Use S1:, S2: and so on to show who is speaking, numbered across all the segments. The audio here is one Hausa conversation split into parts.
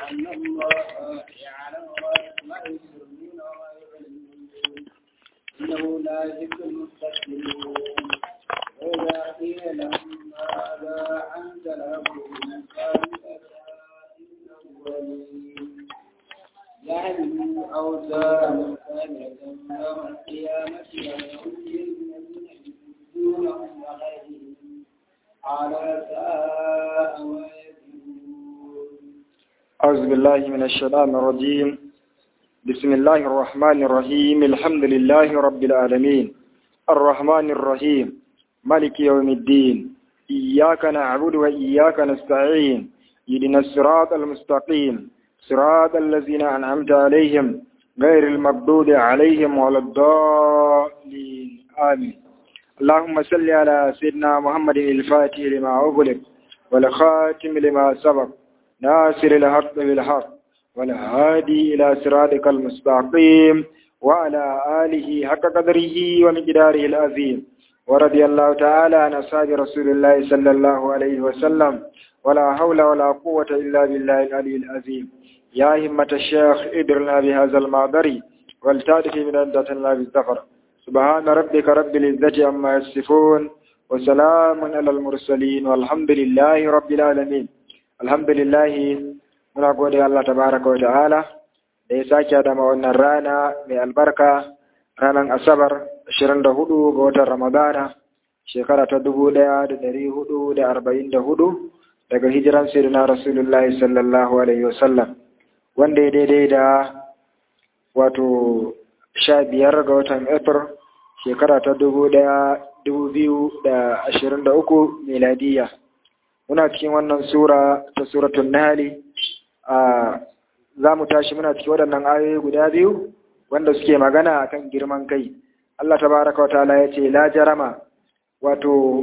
S1: أن الله يعلم ما يسرون وما يعلنون إنه لا يحب المستكبرين وإذا قيل لهم ماذا أنزل ربكم قالوا أسائر الأولين يعلموا أوزارا كاملة يوم القيامة ويؤتي الذين يحبونهم وغيرهم على ساء ما يزنون
S2: أعوذ بالله من الشيطان الرجيم بسم الله الرحمن الرحيم الحمد لله رب العالمين الرحمن الرحيم مالك يوم الدين إياك نعبد وإياك نستعين اهدنا الصراط المستقيم صراط الذين أنعمت عليهم غير المغضوب عليهم ولا الضالين آمين اللهم صل على سيدنا محمد الفاتح لما أغلق والخاتم لما سبق ناصر الحق بالحق والهادي إلى صراطك المستقيم وعلى آله حق قدره ومقداره العظيم ورضي الله تعالى عن أصحاب رسول الله صلى الله عليه وسلم ولا حول ولا قوة إلا بالله العلي العظيم يا همة الشيخ ادرنا بهذا المعبر والتعرف من عدة الله بالزفر سبحان ربك رب العزة عما يصفون وسلام على المرسلين والحمد لله رب العالمين الحمد لله muna gode Allah tabaraka wa ta'ala da ya sake da wannan rana mai albarka ranar asabar 24 ga watan ramadana shekara ta 1444 daga hijiran sayyidina rasulullahi sallallahu alaihi wasallam wanda ya daidai da wato sha biyar ga watan april shekara ta dubu daya dubu biyu da ashirin da uku miladiya muna cikin wannan sura ta suratun nahali a za mu tashi muna cikin waɗannan ayoyi guda biyu wanda suke magana akan girman kai Allah tabaraka wa ta'ala ya ce la jarama wato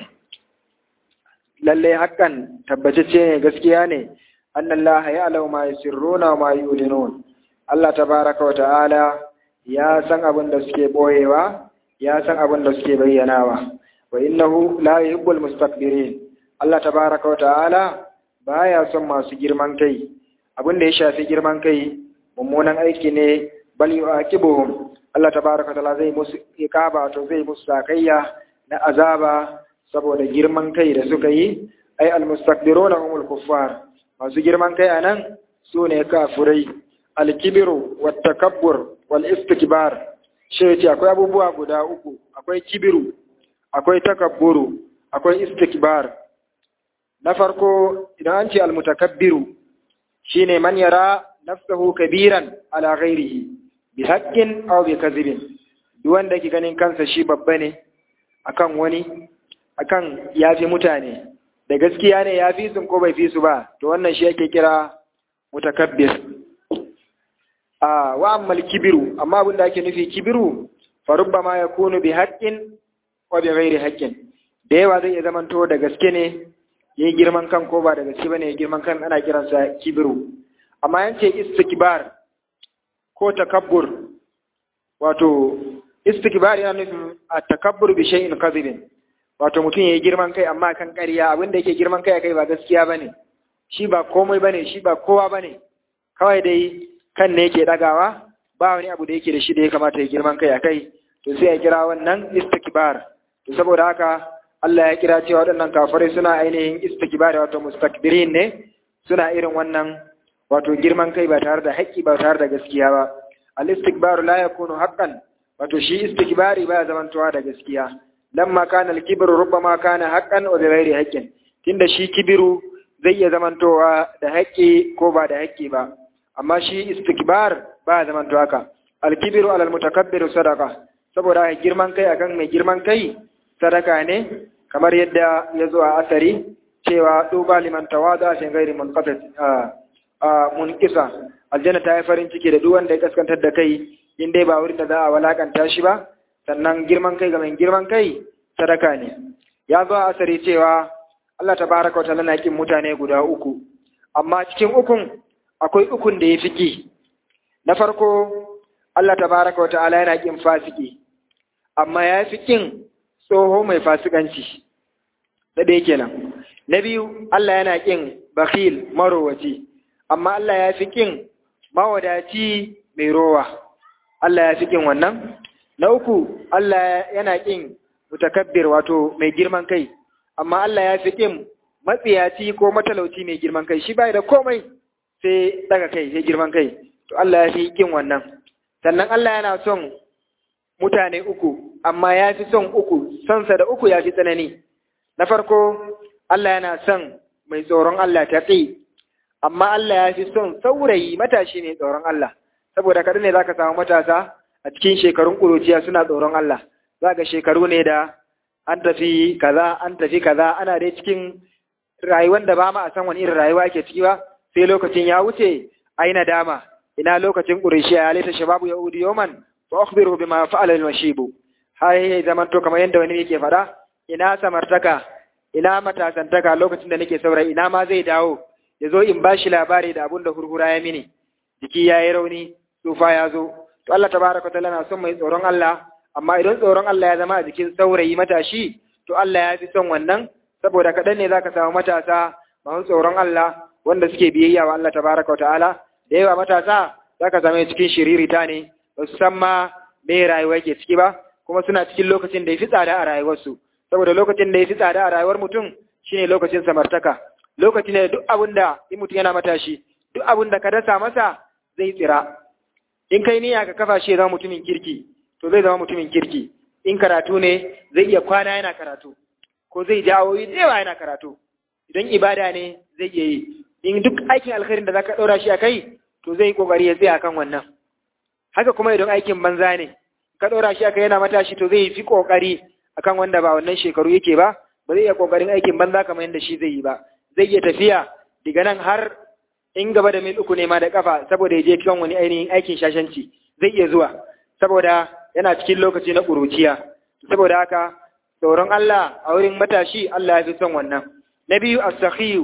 S2: lallai hakan tabbatacce ne gaskiya ne annallaha ya'lamu ma yusirruna wa ma yu'linun Allah tabaraka wa ta'ala ya san abin da suke boyewa ya san abin da suke bayyanawa wa innahu la yuhibbul mustakbirin Allah tabaraka wa ta'ala baya son masu girman kai abin da ya shafi girman kai mummunan aiki ne bal yu'aqibuhum Allah tabaraka wa ta'ala zai musu iqaba to zai musu sakayya na azaba saboda girman kai da suka yi ai almustakbiruna humul kuffar masu girman kai anan su ne kafurai alkibiru wattakabbur wal istikbar shi ce akwai abubuwa guda uku akwai kibiru akwai takabburu akwai istikbar na farko idan an ce almutakabbiru shine man yara nafsahu kabiran ala ghairihi bi haqqin aw bi kadhibin duk wanda yake ganin kansa shi babba ne akan wani akan yafi mutane da gaskiya ne ya fi sun ko bai fi su ba to wannan shi yake kira mutakabbir a wa ammal kibiru amma abin da ake nufi kibiru fa rubbama yakunu bi haqqin wa bi ghairi haqqin da yawa zai iya zamanto da gaske ne yayi girman kan ko ba da gaske bane girman kan ana kiransa kibiru amma yance istikbar ko takabbur wato istikbar yana nufin at-takabbur bi shay'in kadhibin wato mutum ya yi girman kai amma kan ƙarya abinda yake girman kai a kai ba gaskiya ba ne shi ba komai ba ne shi ba kowa ba ne kawai dai kan ne yake ɗagawa ba wani abu da yake da shi da ya kamata ya girman kai a kai to sai ya kira wannan istikbar to saboda haka Allah ya kira cewa waɗannan kafirai suna ainihin istikbar wato mustakbirin ne suna irin wannan wato girman kai ba tare da haƙƙi ba tare da gaskiya ba al istikbaru la yakunu haqqan wato shi istikbari ba zamantowa da gaskiya lamma kana al-kibru rubbama kana haqqan wa bighairi haqqin tunda shi kibiru zai iya zamantowa da haƙƙi ko ba da haƙƙi ba amma shi istikbar ba zamantowa haka al-kibru ala al-mutakabbir sadaqa saboda girman kai akan mai girman kai sadaka ne kamar yadda ya zo a asari cewa duba liman tawada fi ghairi munqati a munqisa aljanna ta yi farin ciki da duk wanda ya kaskantar da kai in dai ba wurin da za a walakanta shi ba sannan girman kai ga mai girman kai sadaka ne ya zo a asari cewa Allah tabaraka wa ta'ala na kin mutane guda uku amma cikin ukun akwai ukun da ya fi ki na farko Allah tabaraka wa ta'ala yana kin fasiki amma ya fi kin tsoho mai fasikanci da ɗaya kenan na biyu Allah yana kin bakhil marowaci amma Allah ya fi kin mawadaci mai rowa Allah ya fi kin wannan na uku Allah yana kin mutakabbir wato mai girman kai amma Allah ya fi kin matsiyaci ko matalauci mai girman kai shi bai da komai sai daga kai sai girman kai to Allah ya fi kin wannan sannan Allah yana son mutane uku amma ya fi son uku sonsa da uku ya fi tsanani na farko Allah yana son mai tsoron Allah ta amma Allah ya fi son saurayi matashi ne tsoron Allah saboda kada ne zaka samu matasa a cikin shekarun ƙuruciya suna tsoron Allah za ga shekaru ne da an tafi kaza an tafi kaza ana dai cikin rayuwar da ba ma a san wani irin rayuwa ake ciki ba sai lokacin ya wuce ai nadama ina lokacin ƙuruciya ya laita shababu ya udi yoman fa akhbiru bima fa'ala al-mashibu har ya zaman to kamar yadda wani yake faɗa ina samartaka ina matasantaka lokacin da nake saurayi ina ma zai dawo ya zo in ba shi labari da abun da hurhura ya mini jiki ya yi rauni tsufa ya zo to Allah tabaraka ta'ala na son mai tsoron Allah amma idan tsoron Allah ya zama a jikin saurayi matashi to Allah ya fi son wannan saboda kaɗan ne zaka samu matasa masu tsoron Allah wanda suke biyayya wa Allah tabaraka ta'ala da yawa matasa zaka same cikin shiririta ne ba su san ma me rayuwa yake ciki ba kuma suna cikin lokacin da ya fi tsada a rayuwarsu saboda lokacin da ya fi tsada a rayuwar mutum shine lokacin samartaka lokacin da duk abin da in mutum yana matashi duk abin da ka dasa masa zai tsira in kai niyya ka kafa shi ya zama mutumin kirki to zai zama mutumin kirki in karatu ne zai iya kwana yana karatu ko zai jawo yi yawa yana karatu idan ibada ne zai iya yi in duk aikin alkhairin da zaka ɗora shi a kai to zai yi kokari ya tsaya kan wannan haka kuma idan aikin banza ne ka ɗora shi a kai yana matashi to zai fi kokari akan wanda ba wannan shekaru yake ba ba zai iya kokarin aikin banza kamar yadda shi zai yi ba zai iya tafiya daga nan har in gaba da mil uku ne ma da kafa saboda ya je kan wani ainihin aikin shashanci zai iya zuwa saboda yana cikin lokaci na ƙuruciya saboda haka tsoron Allah a wurin matashi Allah ya fi son wannan na biyu as-sakhiyu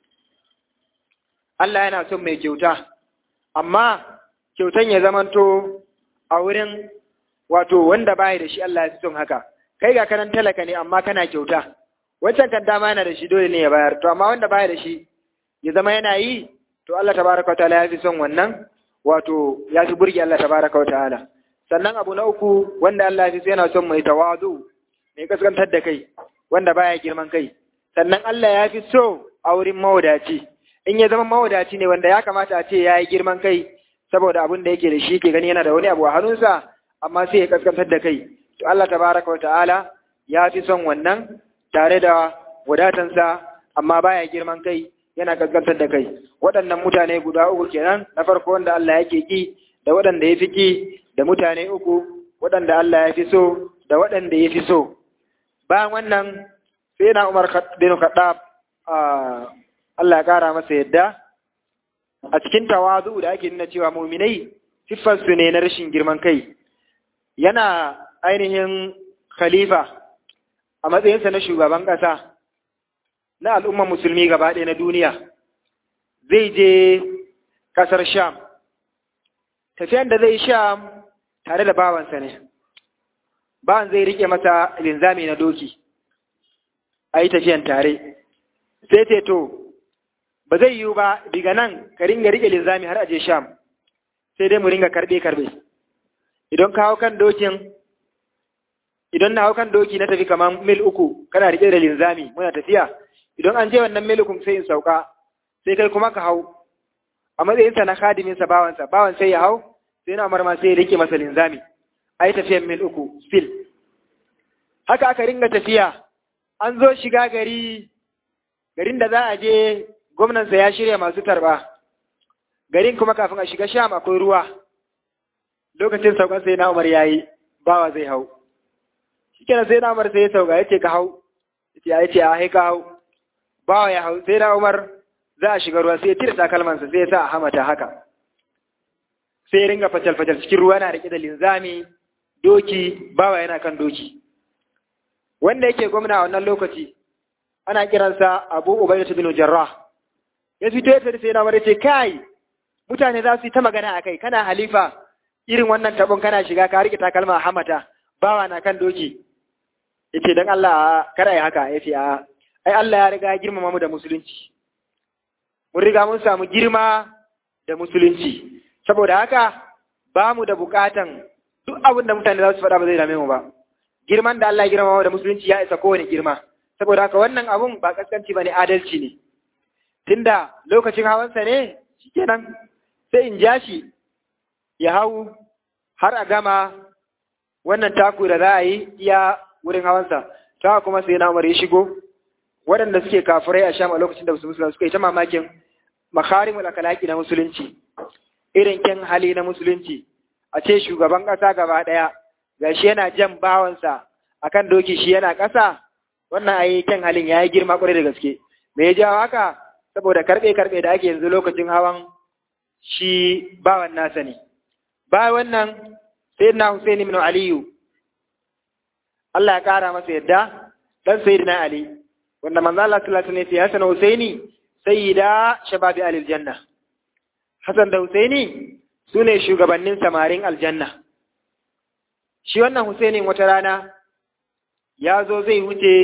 S2: Allah yana son mai kyauta amma kyautan ya zamanto a wurin wato wanda baya da shi Allah ya fi son haka kai ga kanan talaka ne amma kana kyauta wancan kan dama yana da shi dole ne ya bayar to amma wanda baya da shi ya zama yana yi to Allah tabaraka wataala ya fi son wannan wato ya fi burge Allah tabaraka wataala sannan abu na uku wanda Allah ya fi so yana son mai tawazu mai kaskantar da kai wanda baya girman kai sannan Allah ya fi so a wurin mawadaci in ya zama mawadaci ne wanda ya kamata a ce ya yi girman kai saboda abin da yake da shi ke gani yana da wani abu a hannunsa amma sai ya kaskantar da kai to Allah tabaraka wataala ya fi son wannan tare da wadatansa amma baya girman kai yana gaskantar da kai waɗannan mutane guda uku kenan na farko wanda Allah yake ki da waɗanda ya fi ki da mutane uku waɗanda Allah ya fi so da waɗanda ya fi so bayan wannan sai na Umar bin Khattab Allah ya kara masa yadda a cikin tawazu da ake nuna cewa muminai siffarsu ne na rashin girman kai yana ainihin khalifa a matsayinsa na shugaban ƙasa na al'ummar musulmi gaba ɗaya na duniya zai je ƙasar sham tafiyan da zai sham tare da bawansa ne bawan zai rike masa linzami na doki a yi tafiyan tare sai ce to ba zai yiwu ba diga nan ka ringa rike linzami har aje sham sai dai mu ringa karbe-karbe idan ka hau kan dokin idan na hau kan doki na tafi kamar mil uku kana rike da linzami muna tafiya idan an je wannan mil uku sai in sauka sai kai kuma ka hau a matsayinsa na khadiminsa bawansa bawan sai ya hau sai na marma sai ya rike masa linzami ai tafiyan mil uku fil haka aka ringa tafiya an zo shiga gari garin da za a je gwamnansa ya shirya masu tarba garin kuma kafin a shiga sham akwai ruwa lokacin saukan sai na umar yayi bawa zai hau shikenan sai na umar sai ya sauka yace ka hau yace ya ce a ka hau bawa ya hau sai na umar za a shiga ruwa sai ya tira takalmansa sai ya sa a hamata haka sai ya ringa facal facal cikin ruwa na rike da linzami doki bawa yana kan doki wanda yake gwamna a wannan lokaci ana kiransa Abu Ubaidah bin Jarrah ya fito ya sai na umar ce kai mutane za su yi ta magana akai kana halifa irin wannan tabon kana shiga ka rike takalma a hamata bawa na kan doki yace dan Allah kada ya haka yace a ai Allah ya riga ya girmama mu da musulunci mun riga mun samu girma da musulunci saboda haka ba mu da bukatan duk abin da mutane za su faɗa ba zai dame mu ba girman da Allah ya girma da musulunci ya isa kowane girma saboda haka wannan abun ba kaskanci ba ne adalci ne tunda lokacin hawansa ne shikenan sai in ja shi ya hau har a gama wannan taku da za a yi iya wurin hawansa ta kuma sai na umar ya shigo waɗanda suke kafirai a sham a lokacin da musulunci suka yi ta mamakin makarimul akalaki na musulunci irin kyan hali na musulunci a ce shugaban ƙasa gaba ɗaya ga shi yana jan bawansa akan doki shi yana ƙasa wannan ayi kyan halin ya yi girma ƙwarai da gaske me ya jawo haka saboda karɓe karɓe da ake yanzu lokacin hawan shi bawan nasa ne ba wannan sayyidina Husaini ibn Aliyu Allah ya kara masa yadda dan sayyidina Ali wanda manzo Allah sallallahu alaihi wasallam ya sana Husaini sayyida shababi alil janna Hassan da Husaini sune shugabannin samarin aljanna shi wannan Husainin wata rana ya zo zai wuce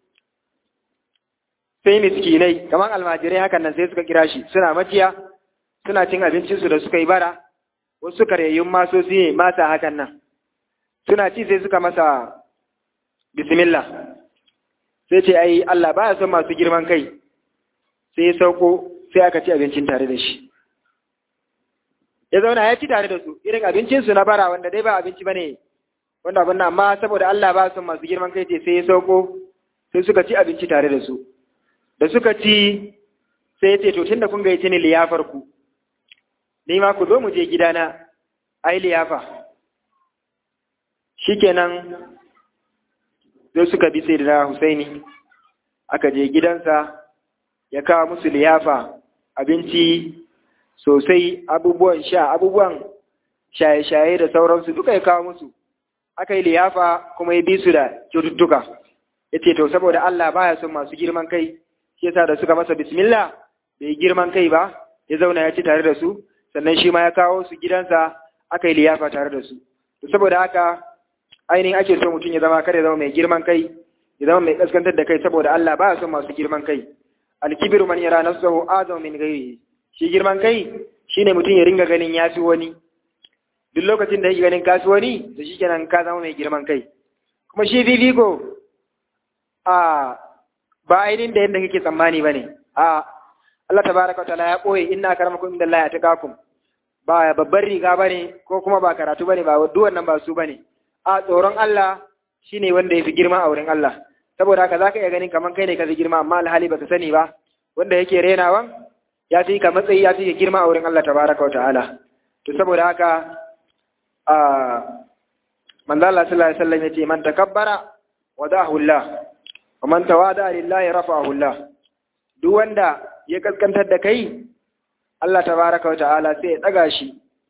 S2: sai miskinai kamar almajirai hakan nan sai suka kira shi suna maciya suna cin abincinsu da suka yi bara wasu karyayyun masosi ne masa hakan nan suna ci sai suka masa bismillah sai ce ai Allah baya son masu girman kai sai sauko sai aka ci abincin tare da shi ya zauna ya ci tare da su irin abincinsu na bara wanda dai ba abinci bane wanda abin nan amma saboda Allah ba son masu girman kai ce sai ya sauko sai suka ci abinci tare da su da suka ci sai ya ce to tunda kun gaice ni liyafar ku ni ma ku zo mu je gidana ai liyafa shikenan sai suka bi sai da Husaini aka je gidansa ya kawo musu liyafa abinci sosai abubuwan sha abubuwan shaye-shaye da sauransu duka ya kawo musu aka yi liyafa kuma ya bi su da kyaututtuka ya ce to saboda Allah baya son masu girman kai shi yasa da suka masa bismillah bai girman kai ba ya zauna ya ci tare da su sannan shi ma ya kawo su gidansa aka yi liyafa tare da su to saboda haka ainihin ake so mutum ya zama kada ya zama mai girman kai ya zama mai kaskantar da kai saboda Allah baya son masu girman kai alkibiru man yara nafsahu azam min ghairihi shi girman kai shine mutum ya ringa ganin yafi wani duk lokacin da yake ganin kasu wani to shikenan ka zama mai girman kai kuma shi fifiko a ba ainihin da yadda kake tsammani bane a Allah tabaraka wa ta'ala ya koye inna akramakum indallahi atqakum ba babbar riga bane ko kuma ba karatu bane ba duk wannan ba su bane a tsoron Allah shine wanda yafi girma a wurin Allah saboda haka zaka iya ganin kaman kai ne ka fi girma amma alhali baka sani ba wanda yake renawan ya fi ka matsayi ya fi ka girma a wurin Allah tabaraka wa ta'ala to saboda haka a manzo Allah sallallahu alaihi wasallam yace man takabbara wadahu Allah wa man tawada lillahi rafa'ahu Allah duk wanda ya kaskantar da kai Allah tabaraka wa ta'ala sai ya daga shi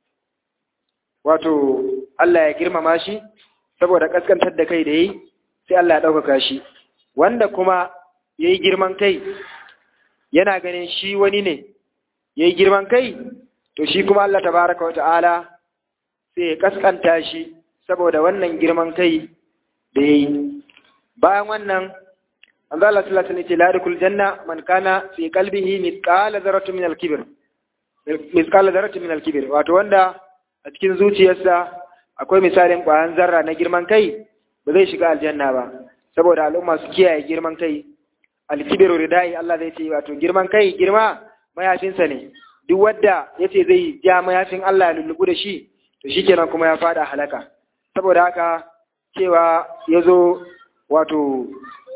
S2: wato Allah ya girmama shi saboda kaskantar da kai da yi sai Allah ya ɗaukaka shi wanda kuma ya yi girman kai yana ganin shi wani ne ya yi girman kai to shi kuma Allah tabaraka wa ta'ala sai ya kaskanta shi saboda wannan girman kai da ya yi bayan wannan an zala sallallahu alaihi ce larikul janna man kana fi qalbihi mithqala dharratin min al-kibr mithqala dharratin min al-kibr wato wanda a cikin zuciyarsa akwai misalin ƙwayan zarra na girman kai ba zai shiga aljanna ba saboda al'umma su kiyaye girman kai alkibiru ridai Allah zai ce wato girman kai girma mayafinsa ne duk wanda yace zai ja mayafin Allah ya lullubu da shi to shikenan kuma ya fada halaka saboda haka cewa yazo wato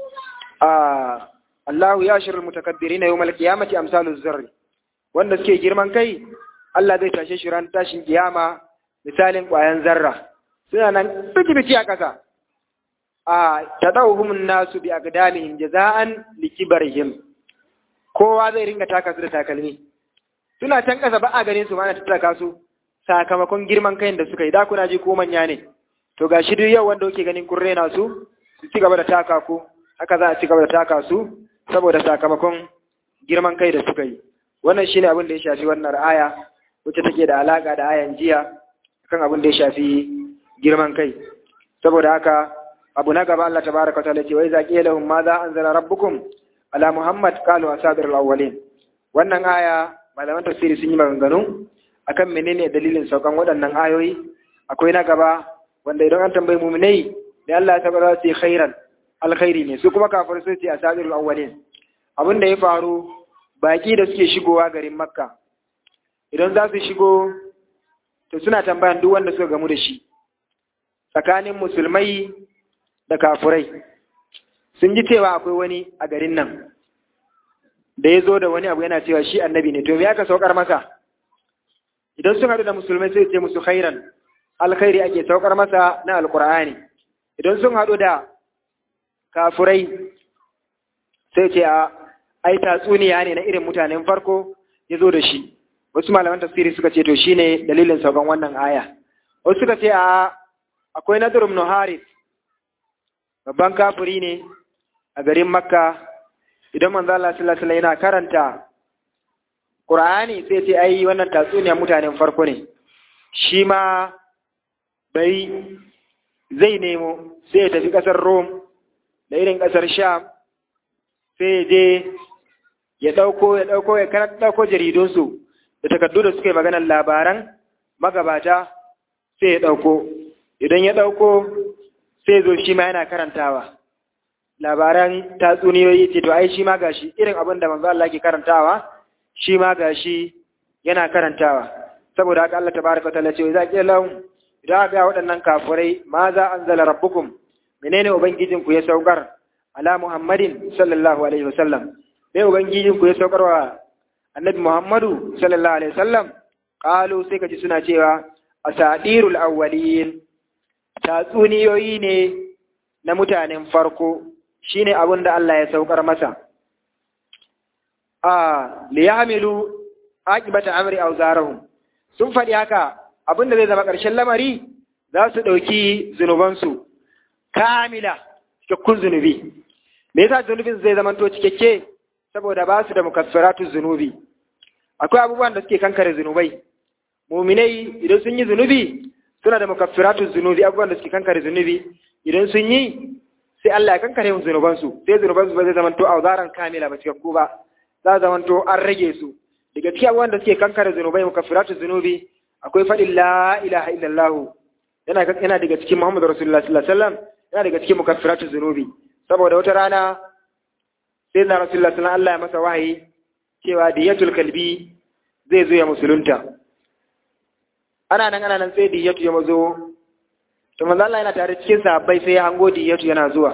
S2: a Allahu ya shirin mutakabbirina yawmal qiyamati amsaluz zarri wanda suke girman kai Allah zai tashe shi ran tashin kiyama misalin ƙwayan zarra suna nan biki a ƙasa a tadawuhum nasu bi aqdamihim jaza'an likibarihim kowa zai ringa taka su da takalmi suna can ƙasa ba a ganin su ma ana tattaka su sakamakon girman kayan da suka yi da kuna ji ko manya ne to gashi duk yau wanda kuke ganin kun rena su su ci gaba da taka ku haka za a ci gaba da taka su saboda sakamakon girman kai da suka yi wannan shine abin da ya shafi wannan aya wacce take da alaka da ayan jiya kan abin da ya shafi girman kai saboda haka abu na gaba Allah tabaraka ta'ala ce wai zaqi lahum ma za anzala rabbukum ala muhammad qalu asadir awwalin wannan aya malaman tafsiri sun yi maganganu akan menene dalilin saukan waɗannan ayoyi akwai na gaba wanda idan an tambayi muminai da Allah ya tabbata su yi khairan alkhairi ne su kuma kafir sai ce asadirul awwalin abin da ya faru baki da suke shigowa garin makka idan za su shigo to suna tambayan duk wanda suka gamu da shi tsakanin musulmai da kafurai sun ji cewa akwai wani a garin nan da ya zo da wani abu yana cewa shi annabi ne to me aka saukar masa idan sun haɗu da musulmai sai ce musu khairan alkhairi ake saukar masa na alkur'ani idan sun haɗu da kafurai sai ce a ai tatsuniya ne na irin mutanen farko ya zo da shi wasu malaman tafsiri suka ce to shine dalilin saukan wannan aya wasu suka ce a akwai nadir ibn haris babban kafiri ne a garin makka idan manzo Allah sallallahu alaihi yana karanta Qur'ani sai ce ai wannan tatsuniya mutanen farko ne shi ma bai zai nemo sai ya tafi kasar Rome da irin kasar Sham sai je ya dauko ya dauko ya karanta dauko jaridunsu da takardu da suka yi maganar labaran magabata sai ya dauko idan ya dauko sai zo shi ma yana karantawa labaran tatsuniyoyi ce to ai shi ma gashi irin abin da manzo Allah ke karantawa shi ma gashi yana karantawa saboda haka Allah tabaraka wa ta'ala ce idza qila lahum idan ga waɗannan kafirai ma za anzala rabbukum menene ubangijin ku ya saukar ala muhammadin sallallahu alaihi wasallam me ubangijin ku ya saukar wa annabi muhammadu sallallahu alaihi wasallam qalu sai kaji suna cewa asadirul awwalin tatsuniyoyi ne na mutanen farko shine abin da Allah ya saukar masa a liyamilu aqibata amri awzarahum sun faɗi haka abin da zai zama ƙarshen lamari za su ɗauki zunubansu kamila cikakkun zunubi me yasa zunubin zai zama to cikakke saboda ba su da mukaffiratu zunubi akwai abubuwan da suke kankare zunubai muminai idan sun yi zunubi suna da mukaffiratu zunubi abubuwan da suke kankare zunubi idan sun yi sai Allah ya kankare mu zunubansu sai zunubansu ba zai zama to auzaran kamila ba cikakku ba za zama to an rage su daga cikin abubuwan da suke kankare zunubai mukaffiratu zunubi akwai faɗin la ilaha illallah yana yana daga cikin Muhammadu Rasulullah sallallahu alaihi wasallam yana daga cikin mukaffiratu zunubi saboda wata rana sai na Rasulullah sallallahu Allah ya masa wahayi cewa diyatul kalbi zai zo ya musulunta ana nan ana nan sai diyatu ya mazo to manzo Allah yana tare cikin sahabbai sai ya hango diyatu yana zuwa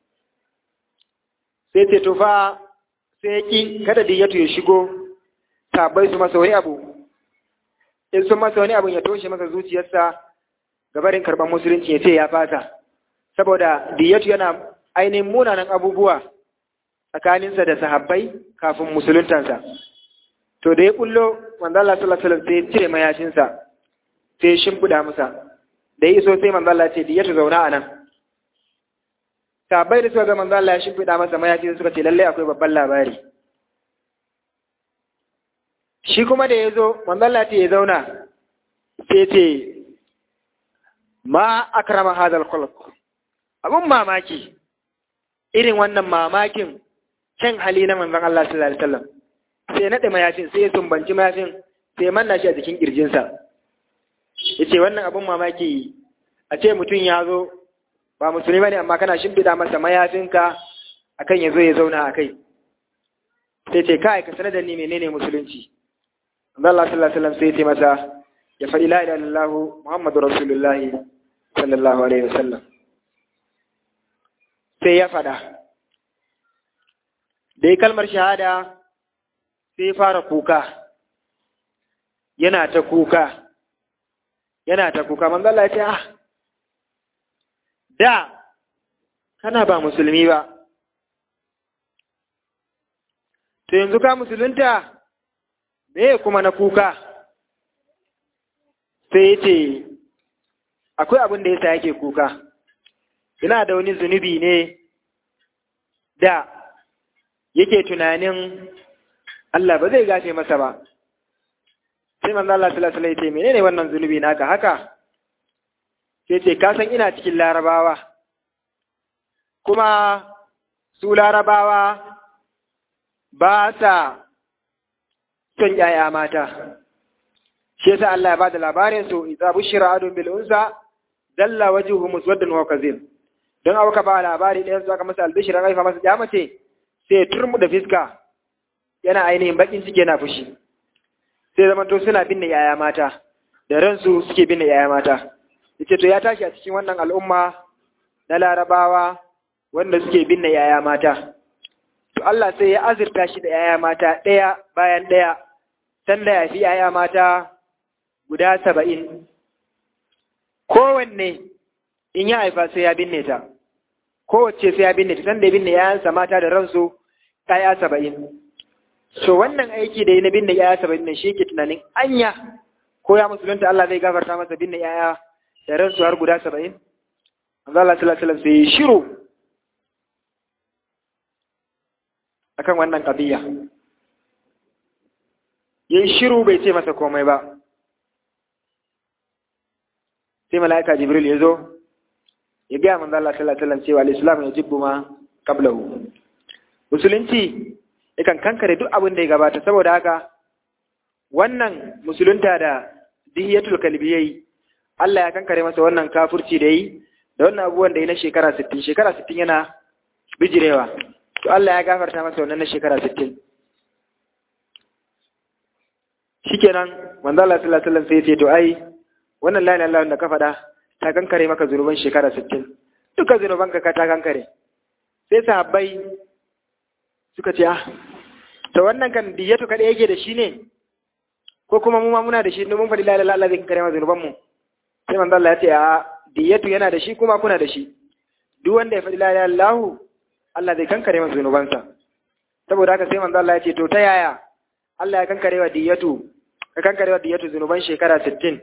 S2: sai ce to fa sai ki kada diyatu ya shigo sahabbai su masa wani abu in sun masa wani abu ya toshe masa zuciyarsa gabarin karban musulunci ya ce ya fata saboda diyatu yana ainihin munanan abubuwa tsakaninsa da sahabbai kafin musuluntansa to da ya kullo manzo Allah sallallahu alaihi wasallam sai ya cire mayashinsa sai ya shimfida masa da ya iso sai manzo Allah ce diyatu zauna a nan sahabbai da suka ga manzo Allah ya shimfida masa mayashi suka ce lalle akwai babban labari shi kuma da ya zo manzo Allah ce ya zauna sai ce ma akrama hadal khuluq abun mamaki irin wannan mamakin kyan hali na manzon Allah sallallahu alaihi wasallam sai naɗe mayafin sai ya sumbanci mayafin sai manna shi a jikin kirjinsa ya ce wannan abin mamaki a ce mutum ya zo ba musulmi ba ne amma kana shimfiɗa masa mayafinka akan ya zo ya zauna a kai sai ce kai ka sanar da ni menene musulunci Allah sallallahu alaihi wasallam sai ya ce masa ya faɗi la ilaha illallah muhammadu rasulullah sallallahu alaihi wasallam sai ya faɗa da ya kalmar shahada sai fara kuka yana ta kuka yana ta kuka manzo Allah ya ce ah da kana ba musulmi ba to yanzu ka musulunta me kuma na kuka sai ya ce akwai abin da yasa yake kuka ina da wani zunubi ne da yake tunanin Allah ba zai gafe masa ba sai manzo Allah sallallahu alaihi wasallam menene wannan zunubi naka haka sai ce ka san ina cikin larabawa kuma su larabawa ba sa kyautan ‘ya'ya mata, shi yasa Allah ya ba da labarin su, isa bushira adon bil'unsa, dalla wajuhu muswaddan wa kazim. Don auka ba labari ɗayan su aka masa albishirin haifa masa ya mace, sai ya turmu da fiska, yana ainihin bakin ciki yana fushi. Sai zamanto suna binne ‘ya'ya mata, da ransu suke binne ‘ya'ya mata. Yace to ya tashi a cikin wannan al'umma na larabawa wanda suke binne ‘ya'ya mata. to Allah sai ya azurta shi da ‘ya'ya mata ɗaya bayan ɗaya, sanda ya fi ‘ya'ya mata guda saba'in. Kowanne in ya haifa sai ya binne ta, kowace sai ya binne ta, sanda ya binne ‘ya'yansa mata da ransu ‘ya'ya saba'in. So wannan aiki da yi na binne ‘ya'ya saba'in nan shi ke tunanin anya ko ya musulunta Allah zai gafarta masa binne ‘ya'ya da ransu har guda saba'in? Allah sallallahu alaihi wasallam sai shiru akan wannan ƙabiya ya yi shiru bai ce masa komai ba sai mala'ika jibril ya zo ya gaya manzo Allah sallallahu alaihi wasallam cewa al-islam ya jibbu ma qablahu musulunci yakan kankare duk abin da ya gabata saboda haka wannan musulunta da dihiyatul kalbi yayi Allah ya kankare masa wannan kafurci da yi da wannan abubuwan da yi na shekara 60 shekara 60 yana bijirewa to Allah ya gafarta masa wannan na shekara 60 shikenan manzo Allah sallallahu alaihi wasallam sai ya ce to ai wannan la ilaha illallah da ka faɗa ta kankare maka zunuban shekara 60 duka zunuban ka ta kankare sai sahabbai suka ce ah to wannan kan diyatu kada yake da shi ne ko kuma mu ma muna da shi ne mun faɗi la ilaha illallah zai kankare maka zunuban mu sai manzo Allah ya ce a diyatu yana da shi kuma kuna da shi duk wanda ya faɗi la ilaha illallah Allah zai kankare masa zunubansa saboda haka sai manzo Allah ya ce to ta yaya Allah ya kankare wa diyatu ka kankare wa diyatu zunuban shekara 60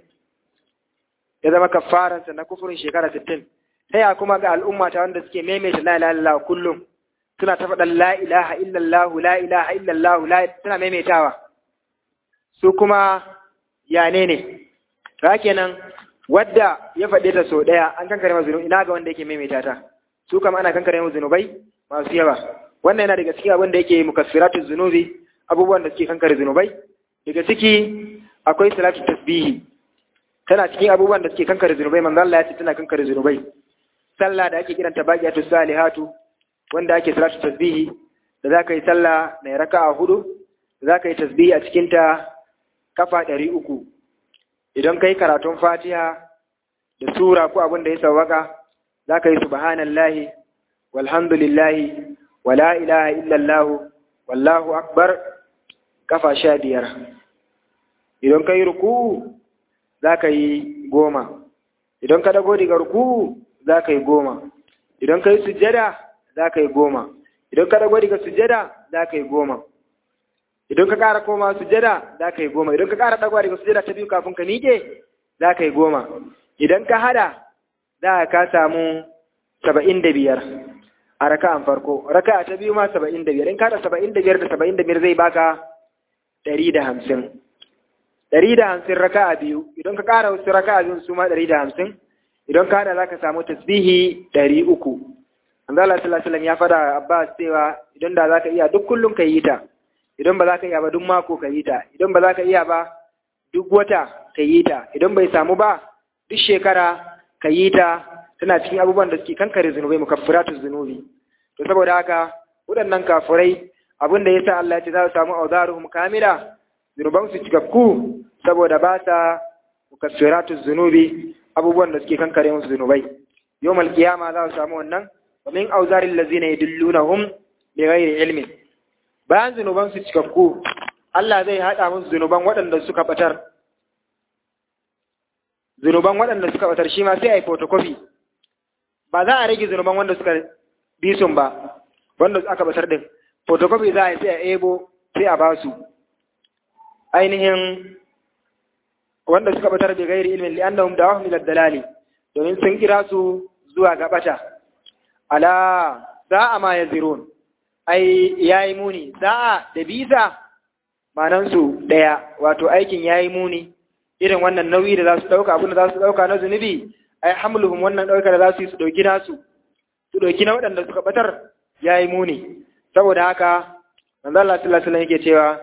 S2: ya zama kafaran sa na kufurin shekara 60 ta yaya kuma ga al'umma ta wanda suke maimaita la ilaha illallah kullum suna ta faɗan la ilaha illallah la ilaha illallah la suna maimaitawa su kuma ya ne ne ta kenan wadda ya faɗe ta sau ɗaya an kankare masa zunubi ina ga wanda yake maimaita ta su kama ana kankare masa zunubai masu yawa wannan yana daga cikin abin da yake mukaffiratu zunubi abubuwan da suke kankare zunubai daga ciki akwai salatu tasbihi tana cikin abubuwan da suke kankare zunubai manzo Allah ya ce tana kankare zunubai sallah da ake kiranta baqiyatu salihatu wanda ake salatu tasbihi da zaka yi sallah mai raka'a hudu da zaka yi tasbihi a cikin ta kafa ɗari uku idan kai karatun fatiha da sura ko abin da ya sawwaka zaka yi subhanallahi walhamdulillahi wala ilaha illallah wallahu akbar kafa sha biyar idan ka yi ruku za ka yi goma idan ka dago daga ruku za ka yi goma idan ka yi sujjada za ka yi goma idan ka dago daga sujjada za ka yi goma idan ka ƙara koma sujjada za ka yi goma idan ka ƙara dagowa daga sujjada ta biyu kafin ka miƙe za ka yi goma idan ka hada za ka samu saba'in da biyar a raka'an farko raka'a ta biyu ma saba'in da biyar in ka da saba'in da biyar da saba'in da biyar zai baka ɗari da hamsin ɗari da hamsin raka'a biyu idan ka ƙara wasu raka'a biyu su ma ɗari da hamsin idan ka haɗa za ka samu tasbihi ɗari uku Allah sallallahu alaihi ya faɗa Abbas cewa idan da za ka iya duk kullum ka yi ta idan ba za ka iya ba duk mako ka yi ta idan ba za ka iya ba duk wata ka yi ta idan bai samu ba duk shekara ka yi ta tana cikin abubuwan da suke kankare zunubai mukaffiratu zunubi to saboda haka waɗannan kafurai abin da yasa Allah ya ce za su samu auzaruhum kamila zunuban su cikakku saboda ba sa mukaffiratu zunubi abubuwan da suke kankare musu zunubai yawmal qiyama za su samu wannan wa min auzaril ladzina yadullunahum bi ghairi ilmin bayan zunuban su cikakku Allah zai hada musu zunuban waɗanda suka batar zunuban waɗanda suka batar shi ma sai a yi photocopy ba za a rage zunuban wanda suka bi sun ba wanda aka batar din photocopy za a yi sai a ebo sai a basu ainihin wanda suka batar da gairi ilmin li'annahum dawahum ila dalali domin sun kira su zuwa ga bata ala sa'a ma yazirun ai yayi muni sa'a da bisa manan su daya wato aikin yayi muni irin wannan nauyi da za su dauka abin da za su dauka na zunubi ai hamluhum wannan dauka da za su yi su dauki nasu su dauki na waɗanda suka batar yayi muni saboda haka manzo Allah sallallahu alaihi wasallam yake cewa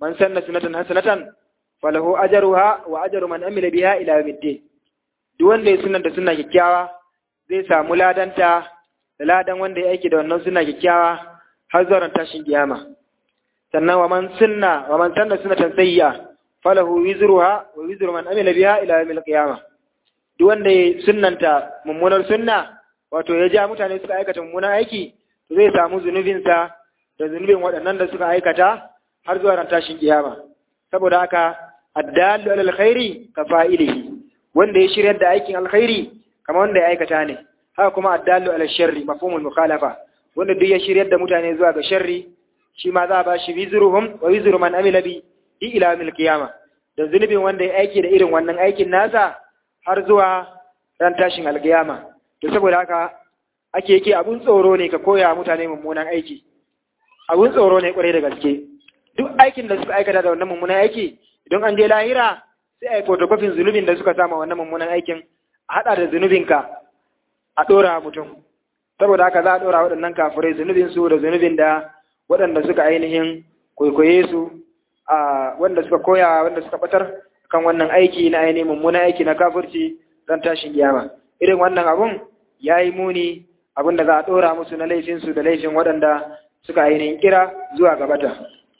S2: man sanna sunatan hasanatan falahu ajruha wa ajru man amila biha ila yawmiddin duk wanda ya sunanta sunna kyakkyawa zai samu ladanta da ladan wanda ya aiki da wannan sunna kyakkyawa har zuwa tashin kiyama sannan wa man sunna wa man sanna sunatan sayyi'a falahu wizruha wa wizru man amila biha ila yawmil qiyamah duk wanda ya sunnanta mummunar sunna wato ya ja mutane suka aikata mummunan aiki to zai samu zunubinsa da zunubin waɗannan da suka aikata har zuwa ran tashin kiyama saboda haka addallu alal khairi ka fa'ilihi wanda ya shiryar da aikin alkhairi kamar wanda ya aikata ne haka kuma addallu alal sharri mafhumul mukhalafa wanda duk ya shiryar da mutane zuwa ga sharri shi ma za a ba shi wizruhum wa wizru man amila bi ila yawmil qiyama da zunubin wanda ya aiki da irin wannan aikin nasa har zuwa ran tashin alkiyama to saboda haka ake yake abun tsoro ne ka koya mutane mummunan aiki abun tsoro ne kwarai da gaske duk aikin da suka aikata da wannan mummunan aiki idan an je lahira sai a yi fotokofin zunubin da suka sama wannan mummunan aikin a haɗa da zunubinka a ɗora mutum saboda haka za a ɗora waɗannan kafirai zunubin su da zunubin da waɗanda suka ainihin kwaikwaye su a wanda suka koya wanda suka batar kan wannan aiki na ainihin mummunan aiki na kafirci don tashin kiyama irin wannan abun ya yi muni abin da za a ɗora musu na laifinsu da laifin waɗanda suka ainihin kira zuwa gabata.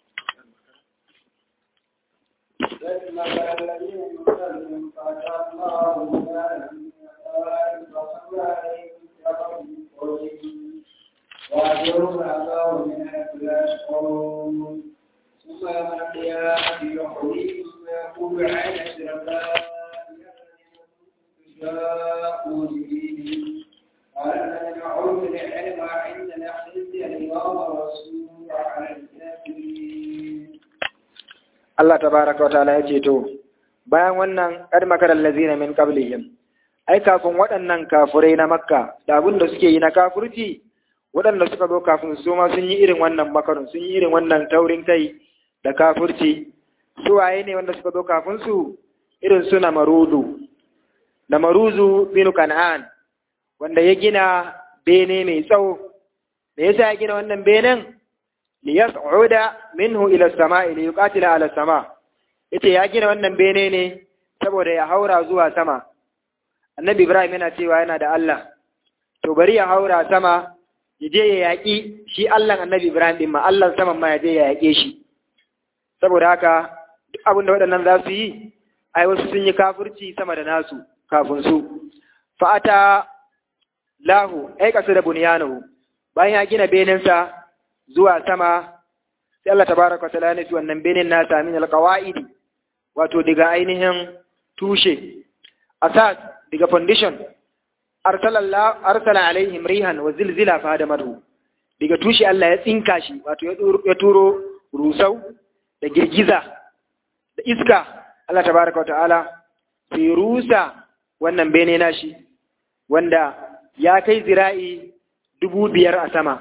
S1: وأجرهم العذاب من حيث لا يشعرون ثم يوم القيامة يحييهم ويقول عين الشركاء شاءوا دينهم قال الذين أوتوا العلم عندنا خزي اليوم والسوء على الكافرين
S2: Allah tabaraka wa ta'ala ya ce to bayan wannan kad makaral lazina min qablihim ai kafin waɗannan kafurai na makka da abin da suke yi na kafurci waɗanda suka zo kafin su ma sun yi irin wannan makarun sun yi irin wannan taurin kai da kafurci su waye ne wanda suka zo kafin su irin su na marudu na maruzu binu kan'an wanda ya gina bene mai tsawo me yasa ya gina wannan benen li yas'uda minhu ila as-sama'i li yuqatila ala sama yace ya gina wannan bene ne saboda ya haura zuwa sama annabi ibrahim yana cewa yana da Allah to bari ya haura sama ya je ya yaƙi shi Allah annabi ibrahim din ma Allah saman ma ya je ya yaƙe shi saboda haka duk abin da waɗannan za su yi ai wasu sun yi kafirci sama da nasu kafin su fa'ata lahu ai kasu da bunyanahu bayan ya gina benensa zuwa sama sai Allah tabaraka ta'ala ya nufi wannan benin nasa min alqawaidi wato daga ainihin tushe asas daga foundation arsala Allah arsala alaihim rihan wa zilzila fa hadamatu daga tushe Allah ya tsinka shi wato ya turo rusau da girgiza da iska Allah tabaraka ta'ala sai rusa wannan bene nashi wanda ya kai zira'i dubu biyar a sama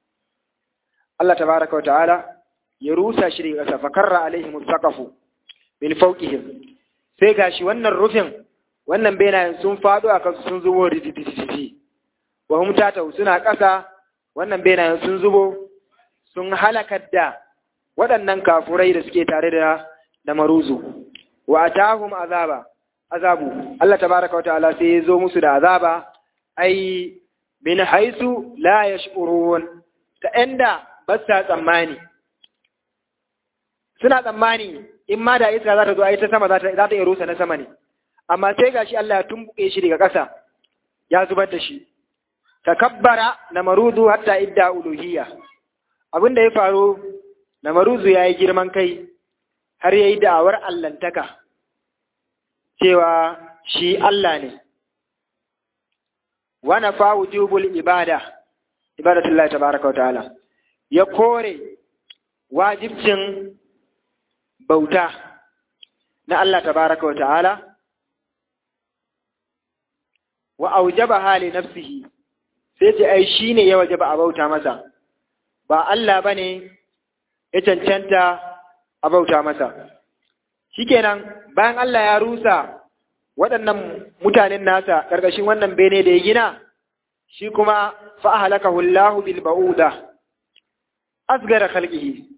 S2: Allah tabaraka ta'ala ya rusa shi daga ƙasa fakarra alaihim saqafu min fawqihim sai gashi wannan rufin wannan benayen sun faɗo a kansu sun zubo rididididi wa hum tatau suna ƙasa wannan benayen sun zubo sun halakar da waɗannan kafurai da suke tare da da maruzu wa atahum azaba azabu Allah tabaraka wataala sai ya zo musu da azaba ai min haisu la yash'urun ta inda ba sa tsammani suna tsammani in ma da iska za ta zo ai ta sama za ta za ta iya rusa na sama ne amma sai gashi Allah ya tumbuke shi daga ƙasa ya zubar da shi takabbara na maruzu hatta idda uluhiyya abin da ya faru na maruzu ya yi girman kai har ya yi da'awar allantaka cewa shi Allah ne wana fa wujubul ibada ibadatullahi tabaraka wa ta'ala ya kore wajibcin bauta na Allah tabaraka wa ta'ala wa aujaba hali nafsihi sai ce ai shine ya wajaba a bauta masa ba Allah bane ya cancanta a bauta masa shikenan bayan Allah ya rusa waɗannan mutanen nasa ƙarƙashin wannan bene da ya gina shi kuma fa halakahu Allahu bil ba'uda asgara khalqihi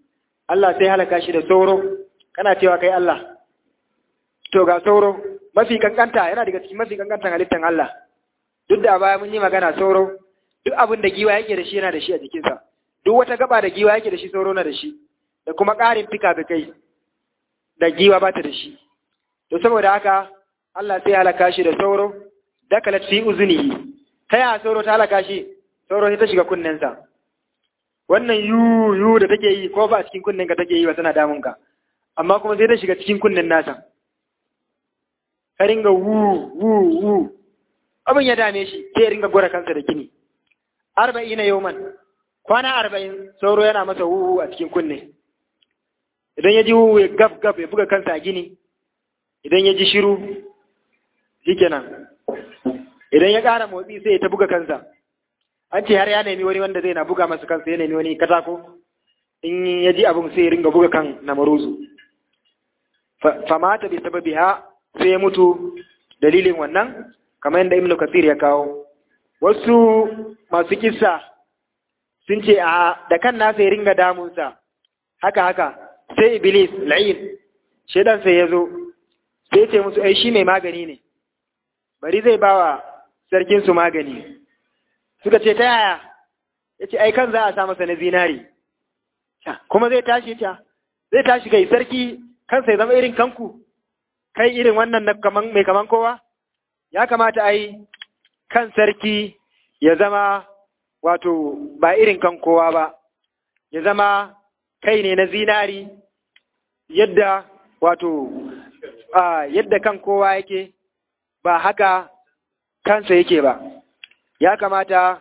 S2: Allah sai halaka shi da sauro kana cewa kai Allah to ga sauro mafi kankanta yana daga cikin mafi kankantan halittan Allah duk da baya mun yi magana sauro duk abin da giwa yake da shi yana da shi a jikinsa duk wata gaba da giwa yake da shi sauro na da shi da kuma ƙarin fika-fikai da giwa ba ta da shi to saboda haka Allah sai halaka shi da sauro dakalat fi uzunihi ta yaya sauro ta halaka shi sauro sai ta shiga kunnensa wannan yu yu da take yi ko ba a cikin kunnen ka take yi ba tana damun ka amma kuma sai ta shiga cikin kunnen nasa ka ringa wu wu wu abin ya dame shi sai ya ringa gora kansa da gini arba'ina yawman kwana arba'in sauro yana masa wu a cikin kunne idan ya ji wu ya gab gab ya buga kansa a gini idan ya ji shiru shikenan idan ya ƙara motsi sai ya ta buga kansa an ce har ya nemi wani wanda zai na buga masa kansa ya nemi wani katako in ya ji abin sai ya ringa buga kan na maruzu famata bi sababi ha sai ya mutu dalilin wannan kamar yadda ibnu kasir ya kawo wasu masu kissa sun ce a da kan nasa ya ringa damunsa haka haka sai iblis la'in shaidan sai ya zo sai ya ce musu ai shi mai magani ne bari zai bawa sarkin su magani suka ce ta yaya ya ce ai kan za a sa masa na zinari kuma zai tashi ta zai tashi kai sarki kansa ya zama irin kanku kai irin wannan na kaman mai kaman kowa ya kamata ai kan sarki ya zama wato ba irin kan kowa ba ya zama kai ne na zinari yadda wato yadda kan kowa yake ba haka kansa yake ba ya kamata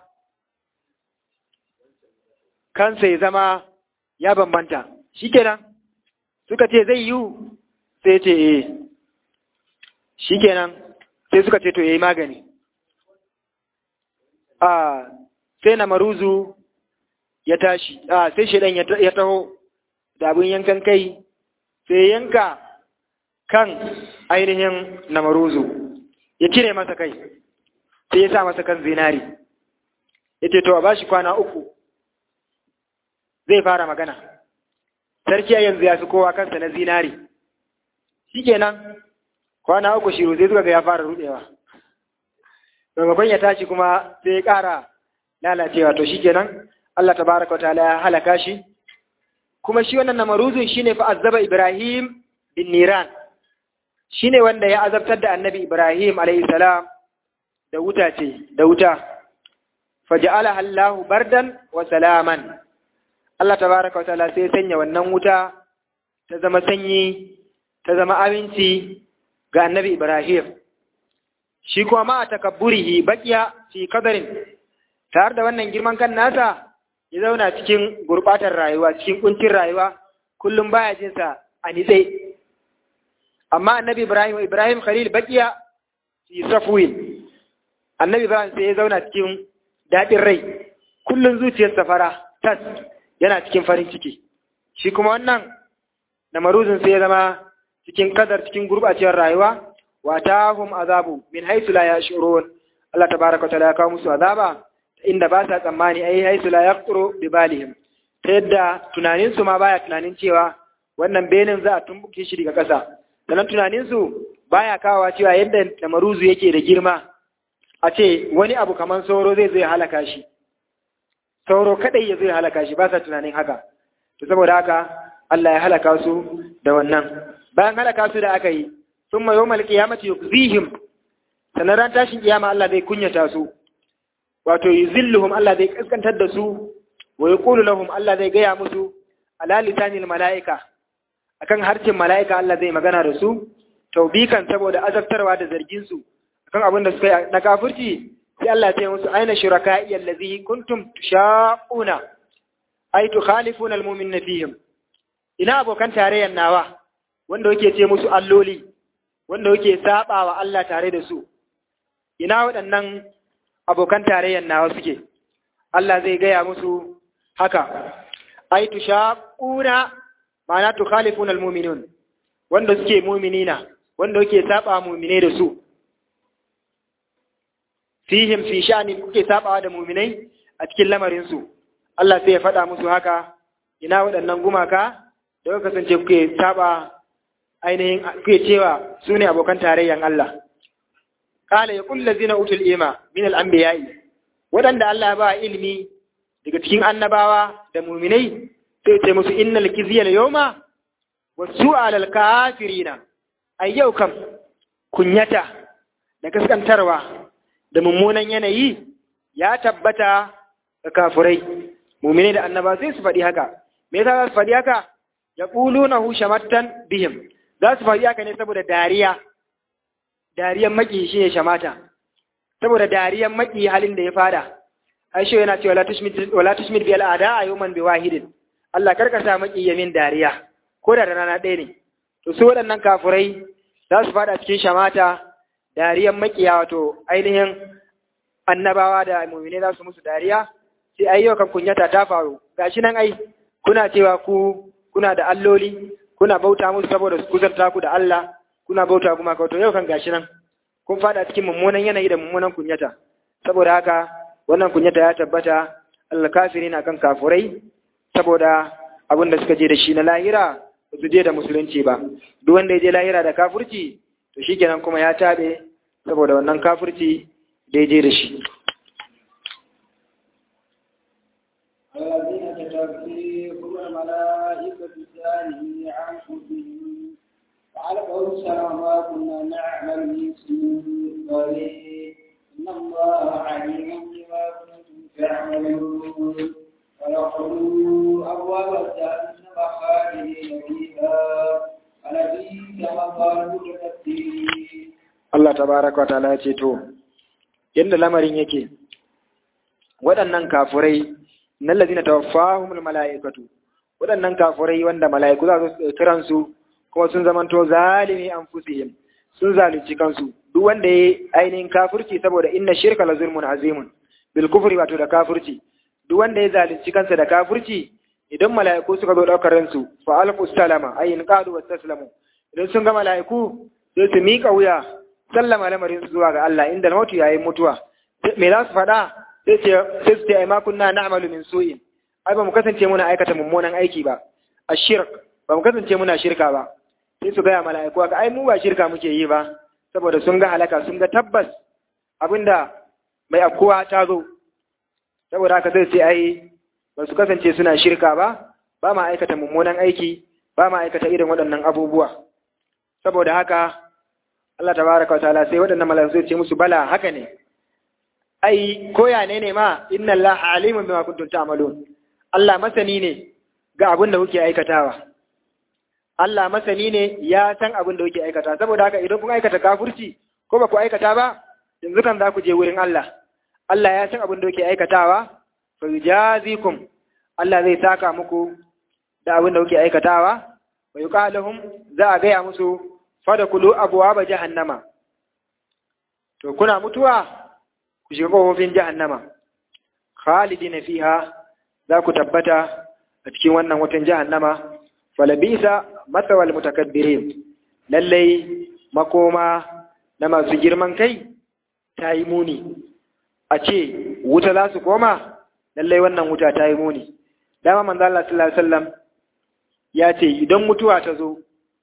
S2: kansa ya zama ya bambanta shikenan suka ce zai yiwu sai ce eh shikenan sai suka ce to yayi magani a sai na maruzu ya tashi a sai shedan ya taho da abin yankan kai sai yanka kan ainihin na maruzu ya cire masa kai sai ya sa masa kan zinari ya ce to a bashi kwana uku zai fara magana sarki a yanzu ya fi kowa kansa na zinari shi kenan kwana uku shiru zai zuga ga ya fara rudewa maimakon ya tashi kuma sai ya ƙara lalacewa to shi kenan Allah tabaraka wa ta'ala ya halaka shi kuma shi wannan namaruzun shine fa azaba Ibrahim bin Niran shine wanda ya azabtar da Annabi Ibrahim alayhi salam da wuta ce da wuta faja'ala Allahu bardan wa salaman Allah tabaraka wa ta'ala sai sanya wannan wuta ta zama sanyi ta zama aminci ga Annabi Ibrahim shi kuma ma takabburihi baqiya fi qadarin tare da wannan girman kan nasa ya zauna cikin gurbatar rayuwa cikin kuncin rayuwa kullum baya jin sa a nitse amma annabi ibrahim ibrahim khalil baqiya fi safwin annabi ibrahim sai ya zauna cikin dadin rai kullum zuciyarsa fara tas yana cikin farin ciki shi kuma wannan namaruzin sai ya zama cikin kadar cikin gurbacewar rayuwa wa tahum azabu min haythu la yashurun Allah tabaraka wa ta'ala ya kawo musu azaba inda ba sa tsammani ai haisu la yaqturu bi balihim ta yadda tunanin su ma baya tunanin cewa wannan benin za a tumbuke shi daga ƙasa sannan tunanin su baya kawowa cewa yadda namaruzu yake da girma a ce wani abu kamar sauro zai zo ya halaka shi sauro kadai ya zo ya halaka shi ba sa tunanin haka to saboda haka Allah ya halaka su da wannan bayan halaka su da aka yi thumma yawmal qiyamati yukzihim sannan ran tashin kiyama Allah zai kunyata su wato yuzilluhum Allah zai kaskantar da su wa yaqulu lahum Allah zai gaya musu ala lisanil malaika akan harshen malaika Allah zai magana da su taubikan saboda azabtarwa da zargin su akan abin da suka yi na kafirci sai Allah ya ce musu aina shuraka'i allazi kuntum tushaquna ay tukhalifuna almu'minina fihim ina abokan tarayyar nawa wanda yake ce musu alloli wanda yake sabawa Allah tare da su ina waɗannan abokan tarayyar nawa suke Allah zai gaya musu haka ai tushaquna ma'ana tukhalifuna almu'minun wanda suke mu'minina wanda yake saba mu'mine da su fihim fi sha'ni kuke sabawa da mu'minai a cikin lamarin su Allah sai ya faɗa musu haka ina waɗannan gumaka da kuka kasance kuke saba ainihin kuke cewa su ne abokan tarayyan Allah qala yaqul ladzina utul ilma min al-anbiya'i wadanda Allah ba ilimi daga cikin annabawa da mu'minai sai ce musu innal kizya al-yawma wasu'a lal kafirina ai yau kam kunyata da kaskantarwa da mummunan yanayi ya tabbata ga kafurai mu'minai da annaba sai su faɗi haka me yasa za su faɗi haka yaqulunahu shamattan bihim za su faɗi haka ne saboda dariya dariyan maki shi ne shamata saboda dariyan maki halin da ya fada aisho yana cewa wala tushmit bi al'ada a yawman bi wahidin Allah karka sa maki yamin dariya ko da rana ɗaya ne to su waɗannan kafurai za su fada cikin shamata dariyan makiya wato ainihin annabawa da mu'mine za su musu dariya sai ai yau kan kunyata ta faru gashi nan ai kuna cewa ku kuna da alloli kuna bauta musu saboda su kusanta ku da Allah kuna bauta kuma ka to yau kan gashi nan kun fada cikin mummunan yanayi da mummunan kunyata saboda haka wannan kunyata ya tabbata Allah kafiri na kan kafurai saboda abin da suka je da shi na lahira ba su je da musulunci ba duk wanda ya je lahira da kafurci to shikenan kuma ya tabe saboda wannan kafurci da ya je da shi
S1: الذين تتوفيهم الملائكة ثاني عنفسهم فعلقوا السلام ما كنا نعمل من سوء إن الله عليم بما كنتم تعملون ودخلوا أبواب جهنم خالدين فيها ولبئس مثوى المتكبرين
S2: Allah tabaraka wa ta'ala ya ce to yadda lamarin yake waɗannan kafurai nan lazina tawaffahumul mala'ikatu waɗannan kafurai wanda mala'iku za su kiran su kuma sun zamanto zalimi anfusihim sun zalunci kansu duk wanda ya ainihin kafurci saboda inna shirka la zulmun azimun bil kufri wato da kafurci duk wanda ya zalunci kansa da kafurci idan mala'iku suka zo daukar ransu fa alqu salama ay in qadu wastaslamu idan sun ga mala'iku sai su miƙa wuya sallama lamarin su zuwa ga Allah inda mutu yayin mutuwa me za su faɗa sai ce sai su ce ai ma kunna na'malu min su'in ai ba mu kasance muna aikata mummunan aiki ba ashirk ba mu kasance muna shirka ba sai su gaya mala'iku ga ai mu ba shirka muke yi ba saboda sun ga halaka sun ga tabbas abinda mai afkuwa ta zo saboda haka zai ce ai ba su kasance suna shirka ba ba ma aikata mummunan aiki ba ma aikata irin waɗannan abubuwa saboda haka Allah tabaraka wa ta'ala sai waɗannan mala'iku zai ce musu bala haka ne ai koya ne ne ma inna Allah alimun bima kuntum ta'malun Allah masani ne ga abin da kuke aikatawa Allah masani ne ya san abin da kuke aikata saboda haka idan kun aikata kafirci ko ba ku aikata ba yanzu kan za ku je wurin Allah Allah ya san abin da kuke aikatawa fa yujazikum Allah zai saka muku da abin da kuke aikatawa wa yuqaluhum za a gaya musu fadakulu abwaaba jahannama to kuna mutuwa ku shiga kofofin jahannama khalidina fiha za ku tabbata a cikin wannan watan jahannama falabisa matsawal mutakabbirin lallai makoma na masu girman kai ta yi muni a ce wuta za su koma lallai wannan wuta ta yi muni dama manzo Allah sallallahu alaihi wasallam ya ce idan mutuwa ta zo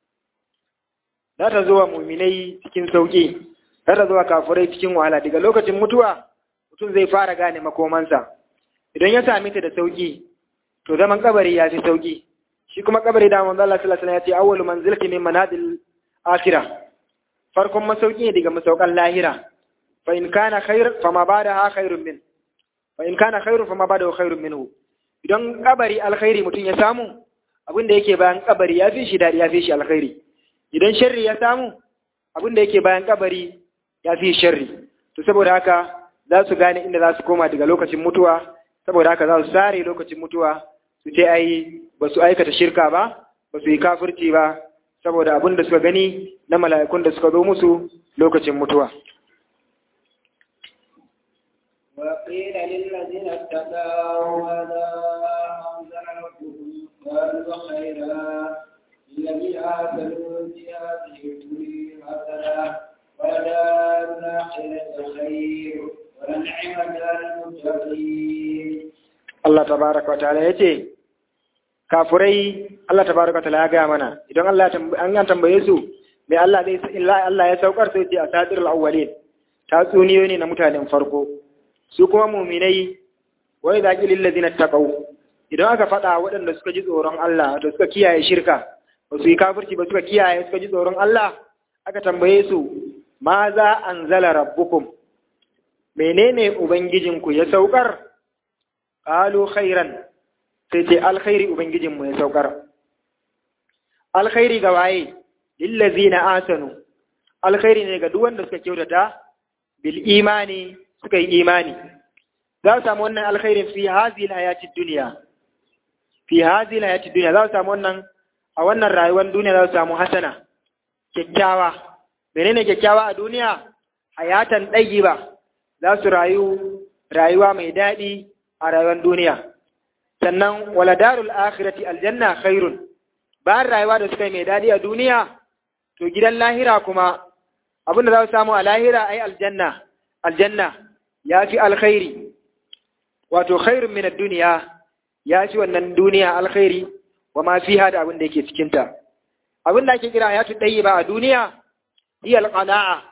S2: za ta zo wa muminai cikin sauki za ta zo wa kafirai cikin wahala daga lokacin mutuwa mutum zai fara gane makomansa idan ya sami ta da sauki to zaman kabari ya fi sauki shi kuma kabari da manzo Allah sallallahu alaihi wasallam ya ce awwalu manzilati min manazil akhirah farkon masauki ne daga masaukan lahira fa in kana khair fa ma badaha khairun min fa in kana khairun fa ma badahu khairun minhu idan kabari alkhairi mutum ya samu abin da yake bayan kabari ya fi shi dadi ya fi shi alkhairi idan sharri ya samu abin da yake bayan kabari ya fi sharri to saboda haka za su gane inda za su koma daga lokacin mutuwa saboda haka za su sare lokacin mutuwa su ce ai ba su aikata shirka ba ba su yi kafirci ba saboda abin da suka gani na mala'ikun da suka zo musu lokacin mutuwa
S1: وقيل للذين اتقوا ماذا أنزل ربكم قالوا خيرا الذين آمنوا في هذه الدنيا حسنة ولدار الآخرة خير ولنعم دار المتقين
S2: Allah tabaraka wa ta'ala yace kafurai Allah tabaraka ta'ala ya gaya mana idan Allah an an tambaye su mai Allah zai illa Allah ya saukar sai ce asatirul awwalin tatsuniyoyi ne na mutanen farko su kuma mu'minai wa idza qilil ladina taqaw idan aka faɗa waɗanda suka ji tsoron Allah to suka kiyaye shirka ba su yi kafirci ba suka kiyaye suka ji tsoron Allah aka tambaye su ma za anzala rabbukum menene ubangijinku ya saukar qalu khairan sai ce alkhairi ubangijinmu ya saukar alkhairi ga waye lillazina asanu alkhairi ne ga duk wanda suka kyautata bil imani suka yi imani za su samu wannan alkhairin fi hazihi hayati dunya fi hazihi hayati dunya za su samu wannan a wannan rayuwar duniya za su samu hasana kyakkyawa menene kyakkyawa a duniya hayatan ba za su rayu rayuwa mai daɗi a rayuwar duniya sannan wala darul akhirati aljanna khairun bayan rayuwa da suka yi mai daɗi a duniya to gidan lahira kuma abinda za su samu a lahira ai aljanna aljanna ya fi alkhairi wato khairun min duniya ya fi wannan duniya alkhairi wa ma fiha da abin da yake cikin ta abin da ake kira hayatu ba a duniya hiya alqana'a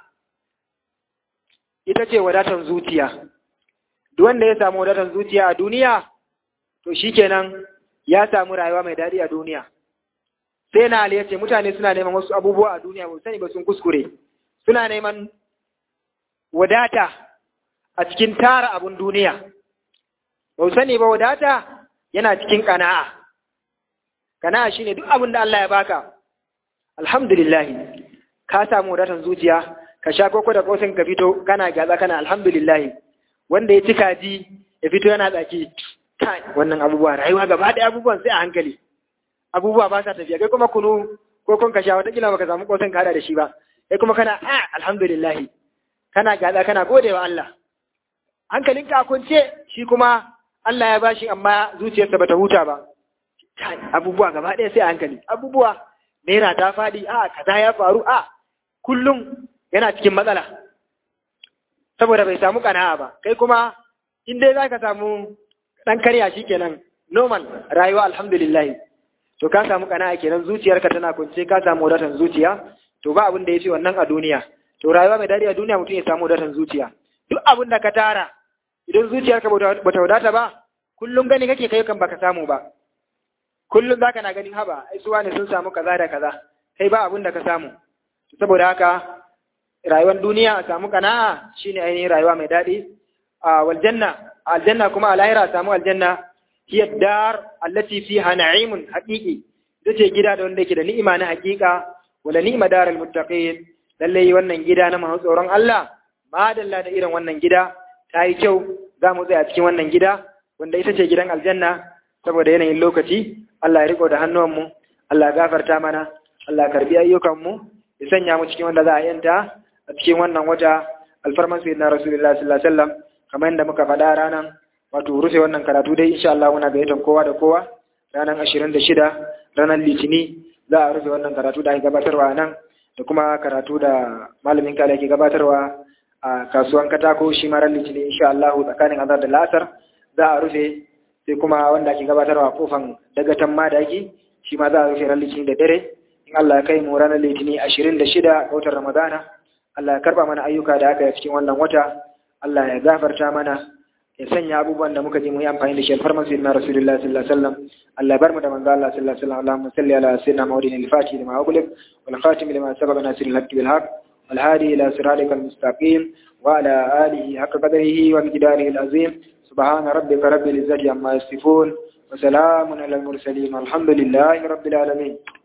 S2: ita ce wadatan zuciya duk wanda ya samu wadatan zuciya a duniya to shikenan ya samu rayuwa mai daɗi a duniya sai na Ali ce mutane suna neman wasu abubuwa a duniya ba sani ba sun kuskure suna neman wadata a cikin tara abun duniya ba sani ba wadata yana cikin kana'a kana'a shine duk abin da Allah ya baka alhamdulillah ka samu wadatan zuciya ka sha koko da kosin ka fito kana gaza kana alhamdulillah wanda ya ci kaji ya fito yana tsaki kai wannan abubuwa rayuwa gaba ɗaya abubuwan sai a hankali abubuwa ba sa tafiya kai kuma kunu ko kun ka sha wata kila baka samu kosin kada da shi ba kai kuma kana a alhamdulillah kana gaza kana gode wa Allah hankalinka a kunce shi kuma Allah ya bashi amma zuciyarsa bata huta ba abubuwa gaba ɗaya sai a hankali abubuwa naira ta faɗi a kaza ya faru a kullum yana cikin matsala saboda bai samu kana'a ba kai kuma in dai zaka samu dan karya kenan normal rayuwa alhamdulillah to ka samu kana'a kenan zuciyarka tana kunce ka samu wadatan zuciya to ba abin da yafi wannan a duniya to rayuwa mai dadi a duniya mutum ya samu wadatan zuciya duk abin da ka tara idan zuciyarka bata wadata ba kullum gani kake kai kan baka samu ba kullum zaka na ganin haba ai suwa ne sun samu kaza da kaza kai ba abin da ka samu saboda haka rayuwar duniya a samu kana'a shine ainihin rayuwa mai daɗi a waljanna aljanna kuma a lahira a samu aljanna hiya dar allati fiha na'imun haqiqi ita ce gida da wanda yake da ni'ima na haqiqa wala ni'ma daral muttaqin lalle wannan gida na masu tsoron Allah madalla da irin wannan gida ta yi kyau za mu tsaya cikin wannan gida wanda ita ce gidan aljanna saboda yanayin lokaci Allah ya riko da hannuwanmu Allah ya gafarta mana Allah ya karbi ayyukanmu ya sanya mu cikin wanda za a yanta a cikin wannan wata alfarman sayyidina rasulullahi sallallahu alaihi wasallam kamar yadda muka faɗa ranar wato rufe wannan karatu dai insha Allah muna gayyatar kowa da kowa ranar 26 ranar litini za a rufe wannan karatu da ake gabatarwa nan da kuma karatu da malamin kala ke gabatarwa a kasuwan katako shi ma ran litini insha Allah tsakanin azar da lasar za a rufe sai kuma wanda ake gabatarwa kofan dagatan madaki shi ma za a rufe ran litini da dare in Allah ya kai mu ranar litini 26 ga watan Ramadana Allah ya karba mana ayyuka da aka yi cikin wannan wata Allah ya gafarta mana ya sanya abubuwan da muka ji mu yi amfani da shi alfarman sayyidina Rasulullah sallallahu alaihi wasallam Allah ya bar mu da manzo Allah sallallahu alaihi wasallam Allahumma salli ala sayyidina Muhammadin al-Fatih lima ughliq wal khatim lima sabaqa nasiril haqqi bil haqq wal hadi ila siratikal mustaqim wa ala alihi haqqa qadrihi wa miqdarihi al-azim subhana rabbika rabbil izzati amma yasifun wa salamun alal mursalin alhamdulillahi rabbil alamin